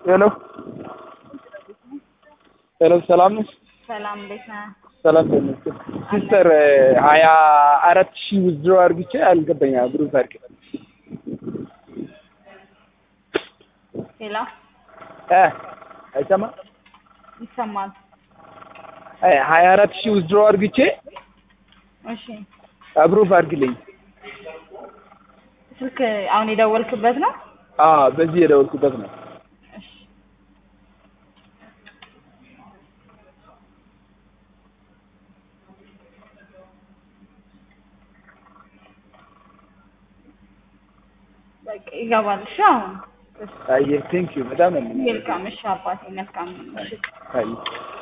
ሄሎ ሄሎ፣ ሰላም ነሽ? ሰላም እንዴት ነህ? ሰላም ተመስገን። ሲስተር ሀያ አራት ሺህ ውዝድሮ አድርግቼ አልገባኝ ብሩፍ አድርግ ሄሎ እ አይሰማ ይሰማል? ሀያ አራት ሺህ ውዝድሮ አድርግቼ እሺ አብሩፍ አድርግልኝ። ስልክ አሁን የደወልክበት ነው? አዎ በዚህ የደወልኩበት ነው። እሺ በቃ ይገባል። እሺ አሁን አየህ ቴንክ ዩ በጣም ነው መልካም። እሺ አባቴ መልካም። እሺ አየህ